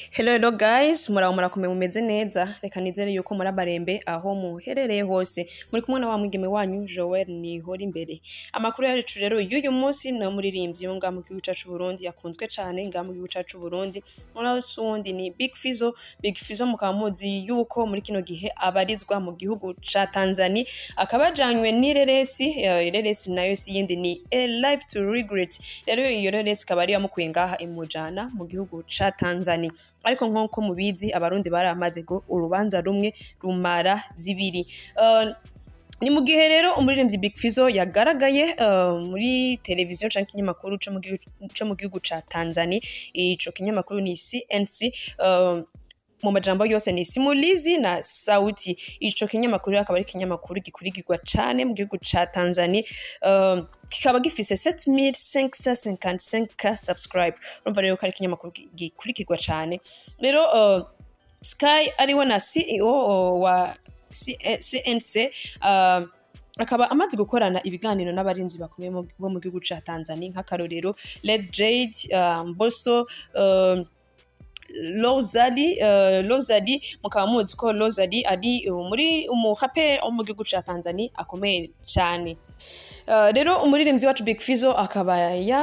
Hello hello guys, muraho murakomeye mumeze neza. Reka nizere yuko muri abarembe aho muherereye hose. Muri kumwe na wa mwigeme wanyu Joel Nihora imbere. Amakuru yacu rero y'uyu munsi ni umuririmbyi wo ngaha mu gihugu cacu Burundi yakunzwe cane ngaha mu gihugu cacu Burundi. Umunsi wundi ni Big Fizzo. Big Fizzo mukaba muzi yuko muri kino gihe abarizwa mu gihugu ca Tanzania akaba ajanywe n'ireresi eh, ireresi nayo si yindi ni A Life to Regret. Rero iyo reresi ikaba ari yamukuye ngaha imujana mu gihugu ca Tanzania. ariko nk'uko mubizi abarundi baramaze ngo urubanza rumwe rumara zibiri Uh, ni mu gihe rero umuririmbyi Big Fizzo yagaragaye uh, muri televiziyo canke ikinyamakuru co mu gihugu- co mu gihugu ca Tanzania ico kinyamakuru ni CNC uh, mu majambo yose ni simulizi na sauti ico kinyamakuru akaba ari ikinyamakuru gikurikirwa cane mu gihugu ca Tanzania uh, kikaba gifise 7555k subscribe urumva rero ko ari ikinyamakuru gi- gikurikirwa cane rero uh, Sky ariwe na CEO wa C- eh, CNC uh, akaba amaze gukorana ibiganiro n'abarinzi bakomeye mu- bo mu gihugu ca Tanzania nk'akarorero Led Jade uh, Mbosso uh, Lozadi uh, Lozadi mukaba muzi ko Lozadi ari uh, muri umuhape wo mu gihugu ca Tanzania akomeye cane uh, rero umuririmbyi wacu Big Fizzo akaba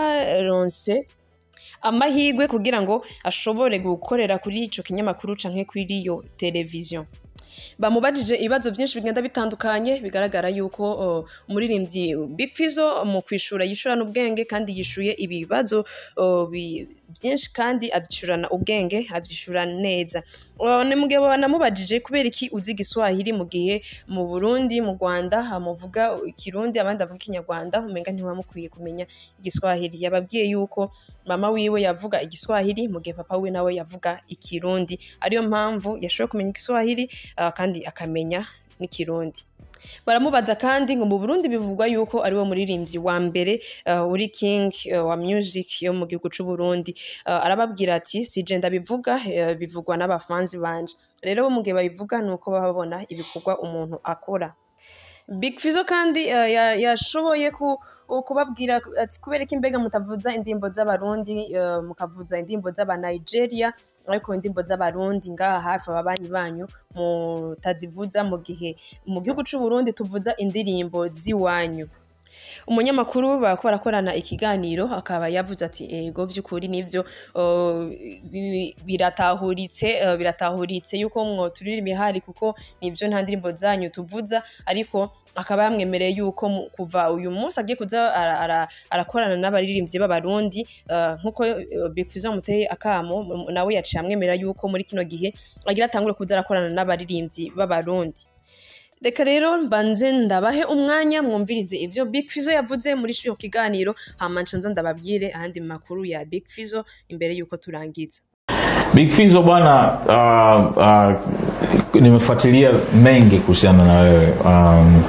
yaronse amahirwe kugira ngo ashobore gukorera kuri ico kinyamakuru canke kuri iyo televiziyo bamubajije ibibazo byinshi bigenda bitandukanye bigaragara yuko uh, umuririmbyi Big Fizzo mu kwishura yishurana ubwenge kandi yishuye ibibazo uh, bi- byinshi kandi abyishurana ubwenge abyishura neza Uh, ni mugihe banamubajije kubera iki uzi igiswahili mu gihe mu Burundi mu Rwanda hamuvuga ikirundi abandi bavuga ikinyarwanda umenga ntiwamukwiye kumenya igiswahili yababwiye yuko mama wiwe yavuga igiswahili mu gihe papa we nawe yavuga ikirundi ariyo mpamvu yashoboye kumenya igiswahili uh, kandi akamenya n'ikirundi baramubaza kandi ngo mu Burundi bivugwa yuko ari we muririmbyi wa mbere uh, uri king uh, wa music yo mu gihugu c'u Burundi uh, arababwira ati sije ndabivuga uh, bivugwa n'abafanzi banje rero bo mu gihe babivuga nuko baba babona ibikorwa umuntu akora Big Fizzo kandi uh, ya- yashoboye ku, kubabwira ati kubera iki mbega mutavuza indirimbo z'abarundi uh, mukavuza indirimbo z'aba Nigeria ariko indirimbo z'abarundi ngaha hafi ababanyi banyu mutazivuza mu gihe mu gihugu c'u Burundi tuvuza indirimbo z'iwanyu umunyamakuru barako barakorana ikiganiro akaba yavuze ati ego vy'ukuri nivyo uh, bi- biratahuritse uh, biratahuritse yuko mwo turira imihari kuko nivyo nta ndirimbo zanyu tuvuza ariko akaba yamwemereye yuko mu- kuva uyu munsi agiye kuza ara- ara- arakorana n'abaririmbyi b'abarundi uh, nkuko uh, Big Fizzo yamuteye akamo m- nawe yaciye amwemerera yuko muri kino gihe agira atangure kuza arakorana n'abaririmbyi b'abarundi reka rero mbanze ndabahe umwanya mwumvirize ivyo Big Fizzo yavuze muri ico kiganiro hama nca nza ndababwire ayandi makuru ya Big Fizzo imbere yuko turangiza Big Fizzo bwana, uh, uh, nimefuatilia mengi kuhusiana na wewe um,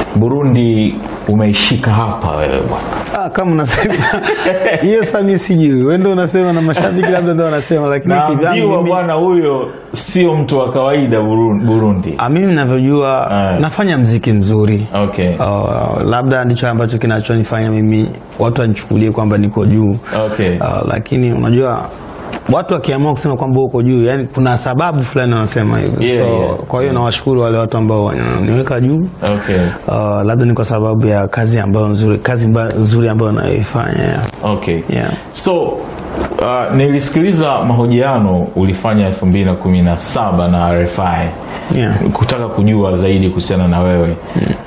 Burundi umeishika hapa wewe bwana. Ah, kama unasema hiyo sasa mimi sijui wewe ndio unasema na mashabiki labda ndio wanasema lakini kivyangu Naambiwa mimi bwana, huyo sio mtu wa kawaida Burun- Burundi. ah, mimi ninavyojua Ah. nafanya mziki mzuri Okay. Uh, labda ndicho ambacho kinachonifanya mimi watu wanichukulie kwamba niko juu Okay. uh, lakini unajua watu wakiamua kusema kwamba uko juu yani kuna sababu fulani wanasema hivyo Yeah, so yeah. kwa hiyo nawashukuru wale watu ambao wananiweka juu Okay. uh, labda ni kwa sababu ya kazi ambayo nzuri kazi mba, nzuri ambayo nayoifanya yeah. Okay. Yeah. So uh, nilisikiliza mahojiano ulifanya 2017 na RFI Yeah. kutaka kujua zaidi kuhusiana na wewe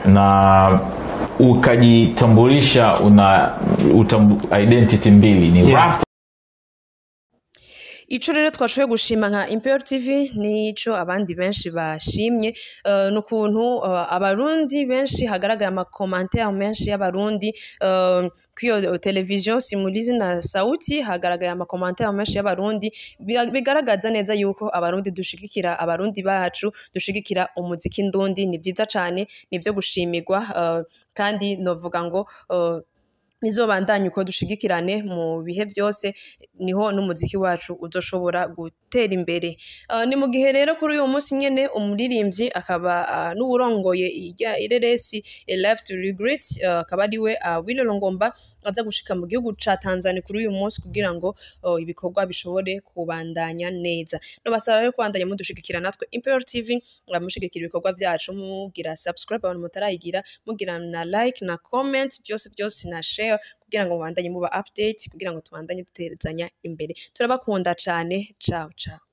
na ukajitambulisha una utambu, identity mbili ni Yeah. rap ico rero twashoboye gushima nka Imperial TV nico abandi benshi bashimye uh, n'ukuntu uh, abarundi benshi hagaragaye amakomantere menshi y'abarundi uh, kwiyo televiziyo simulizi na sauti hagaragaye amakomantere menshi y'abarundi Biga- bigaragaza neza yuko abarundi dushigikira abarundi bacu dushigikira umuziki ndundi ni vyiza cane nivyo gushimirwa uh, kandi novuga ngo uh, bizobandanye uko dushigikirane mu bihe byose niho n'umuziki wacu uzoshobora gutera imbere uh, ni mu gihe rero kuri uyu munsi nyene umuririmbyi akaba uh, n'uwurongoye irya ireresi A Life to Regret uh, akaba ari we uh, Willy Longomba aza gushika mu gihugu ca Tanzania kuri uyu munsi kugira ngo uh, ibikorwa bishobore kubandanya neza no basaba rero kubandanya mudushigikira natwe Imperial TV uh, mushigikira ibikorwa byacu mugira subscribe abantu mutarayigira mugira na like na comment byose byose na share kugira ngo mubandanye muba update kugira ngo tubandanye duterezanya imbere turabakunda cane ciao ciao